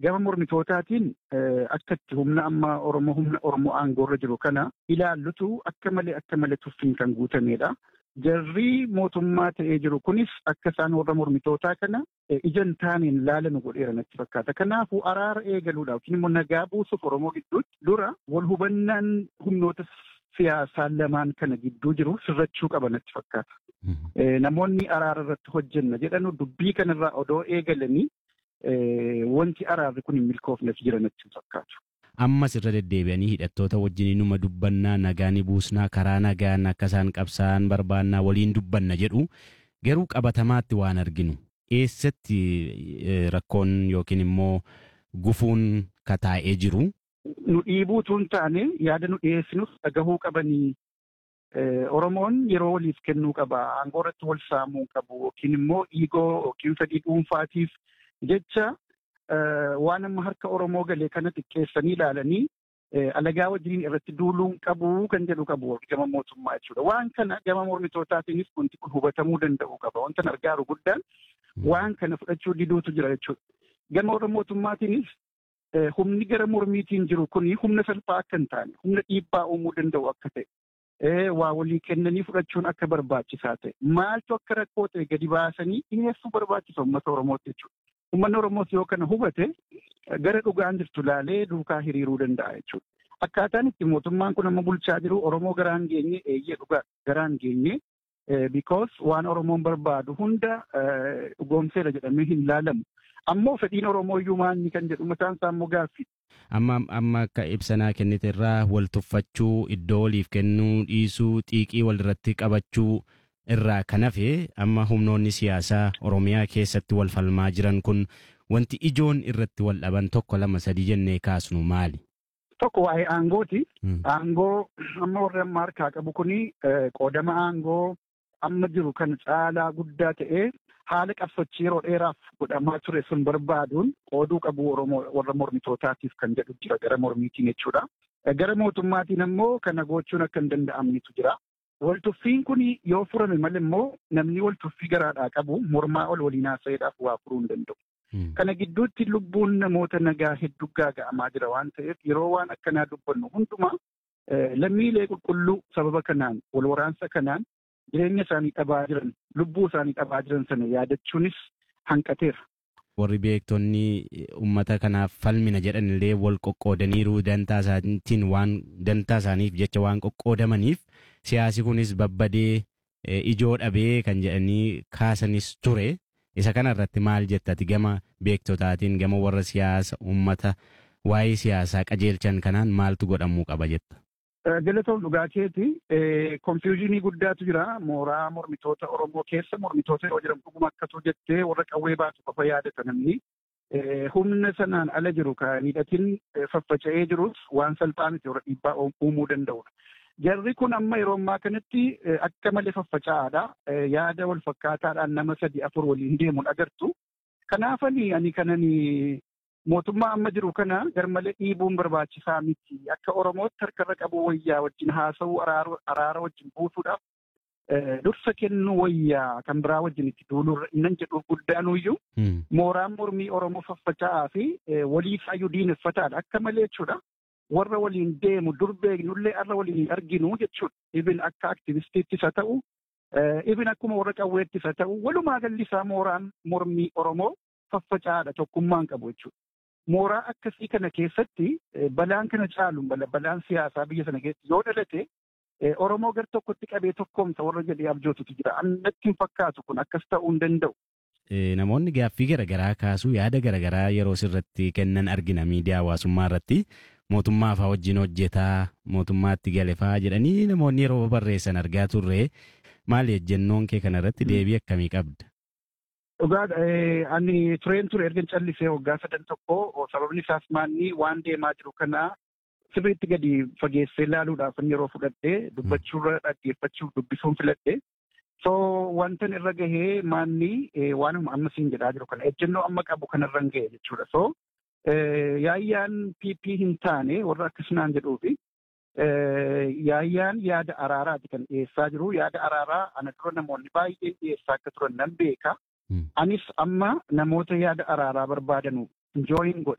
gama mormitootaatiin akkatti humna amma Oromoo humna Oromoo aangoorra jiru kana ilaallutu akka malee akka malee tuffiin kan guutamedha. Jarri mootummaa ta'ee jiru kunis akka isaan warra mormitootaa kana ijaan taaniin laalanu godheera natti fakkaata. Kanaafuu araara eegaluudhaaf yookiin immoo nagaa buusuuf Oromoo gidduutti dura wal hubannaan humnoota siyaasaa lamaan kana gidduu jiru sirrachuu qaba natti fakkaata. Namoonni araara irratti hojjenna jedhanu dubbii kanarraa odoo eegalanii wanti araarri kun hin milkoofneef jira natti fakkaatu. Ammas irra deddeebi'anii hidhattoota wajjin numa dubbannaa nagaa ni buusnaa karaa nagaan akka isaan qabsaa'an barbaannaa waliin dubbanna jedhu garuu qabatamaatti waan arginu eessatti rakkoon yookiin immoo gufuun kataa'ee jiru. Nu dhiibuutu hin taane yaada nu dhiyeessinus dhagahuu qabanii Oromoon yeroo waliif kennuu qaba. Aangoo irratti wal saamuu qabu yookiin immoo dhiigoo yookiin fedhii dhuunfaatiif jecha waan amma harka Oromoo galee kana xiqqeessanii ilaalanii alagaa wajjin irratti duuluun qabu kan jedhu qabu gama mootummaa jechuudha. Waan kana gama mormitootaatiinis wanti kun hubatamuu danda'u qaba. Wanta argaaru guddaan waan kana fudhachuu diduutu jira jechuudha. Gama warra mootummaatiinis humni gara mormiitiin jiru kuni humna salphaa akka hin taane humna dhiibbaa uumuu danda'u akka ta'e. waa walii kennanii fudhachuun akka barbaachisaa ta'e maaltu akka rakkoo ta'e gadi baasanii dhiyeessuu barbaachisa uummata Oromootti jechuudha. Uummanni Oromoos yoo kana hubate gara dhugaan jirtu laalee duukaa hiriiruu danda'a jechuudha. Akkaataan itti mootummaan kun amma bulchaa jiru Oromoo garaan geenye eeyyee dhugaa garaan geenye because waan Oromoon barbaadu hunda dhugoomseera jedhamee hin laalamu. Ammoo fedhiin Oromoo iyyuu maanni kan jedhu mataan isaa immoo gaaffii. Amma amma akka ibsanaa kennite irraa wal tuffachuu iddoo waliif kennuu dhiisuu xiiqii walirratti qabachuu irraa kan hafe amma humnoonni siyaasaa Oromiyaa keessatti wal falmaa jiran kun wanti ijoon irratti wal dhaban tokko lama sadii jennee kaasnu maali? Tokko waa'ee aangooti. Aangoo amma warri amma harkaa qabu kuni qoodama aangoo amma jiru kan caalaa guddaa ta'ee haala qabsochii yeroo dheeraaf godhamaa ture sun barbaaduun qooduu qabu warra mormitootaatiif kan jedhu jira gara mormiitiin jechuudha. Gara mootummaatiin ammoo kana gochuun akka hin danda'amnetu jira. Waltuffiin kun yoo furame malee immoo namni waltuffii garaadhaa qabu mormaa ol waliin haasa'eedhaaf waa furuu hin danda'u. Kana gidduutti lubbuun namoota nagaa hedduu gaaga'amaa jira waan ta'eef yeroo waan akkanaa dubbannu hundumaa lammiilee qulqulluu sababa kanaan wal waraansa kanaan jireenya isaanii dhabaa jiran lubbuu isaanii dhabaa jiran sana yaadachuunis hanqateera. Warri beektonni uummata kanaaf falmina jedhan illee wal qoqqoodaniiru dantaa isaaniitiin waan dantaa isaaniif jecha waan qoqqoodamaniif siyaasi kunis babbadee ijoo dhabee kan jedhanii kaasanis ture. Isa kana irratti maal jettati gama beektotaatiin gama warra siyaasa uummata waa'ee siyaasaa qajeelchan kanaan maaltu godhamuu qaba jetta? Galatoon dhugaa keeti konfiyuuzinii guddaatu jira mooraa mormitoota Oromoo keessa mormitoota yeroo jedhamu dhuguma akkasuu jettee warra qawwee baatu qofa yaadatan namni humna sanaan ala jiru kan hidhatiin faffaca'ee jirus waan salphaa miti warra dhiibbaa uumuu danda'udha. Jarri kun amma yeroo ammaa kanatti akka malee faffaca'aadha. Yaada wal fakkaataadhaan nama sadi afur waliin deemuun agartu. Kanaafanii ani kanani mootummaa amma jiru kana garmalee dhiibuun barbaachisaa miti. Akka Oromootti harkarra qabu wayyaa wajjin haasa'uu araara wajjin buusuudhaaf dursa kennuu wayyaa kan biraa wajjin itti duulurra innan jedhuuf guddaanuyyuu mooraan mormii Oromoo faffaca'aa fi waliifaayyuu diineffataadha. Akka malee jechuudha. Warra waliin deemu dur beeknullee har'a waliin arginu jechuudha. Ibin akka aktivistiittis haa ta'u, ibin akkuma warra qawweettis haa ta'u, walumaa galli isaa mooraan mormii Oromoo faffaca'aadha tokkummaan qabu jechuudha. mooraa akkasii kana keessatti balaan kana caalu balaan siyaasaa biyya sana keessatti yoo dhalate Oromoo gar tokkotti qabee tokkoomsa warra jedhee abjootutu jira. Annatti hin fakkaatu kun akkas ta'uu hin danda'u. Namoonni gaaffii garaagaraa kaasuu yaada garaagaraa yeroo sirratti kennan argina miidiyaa hawaasummaa irratti mootummaa fa'aa wajjin hojjetaa mootummaatti gale fa'aa jedhanii namoonni yeroo barreessan argaa turre maali ejjennoon kee kanarratti deebii akkamii qabda? Dhugaa ani tureen ture erga callisee waggaa sadan tokko sababni isaas maanni waan deemaa jiru kana sirriitti gadi fageessee ilaaluudhaaf yeroo fudhadhee dubbachuurra dhaggeeffachuuf dubbisuun filadhe. So wantan irra gahee maanni waanuma amma siin jedhaa jiru kana ejjennoo amma qabu kanarra gahe jechuudha. So yaayyaan PP hin taane warra akkasumaan jedhuufi yaayyaan yaada araaraati kan dhiyeessaa jiru. Yaada araaraa ana dura namoonni baay'een dhiyeessaa akka turan nan beeka. Anis amma namoota yaada araaraa barbaadanu jooyin godhe.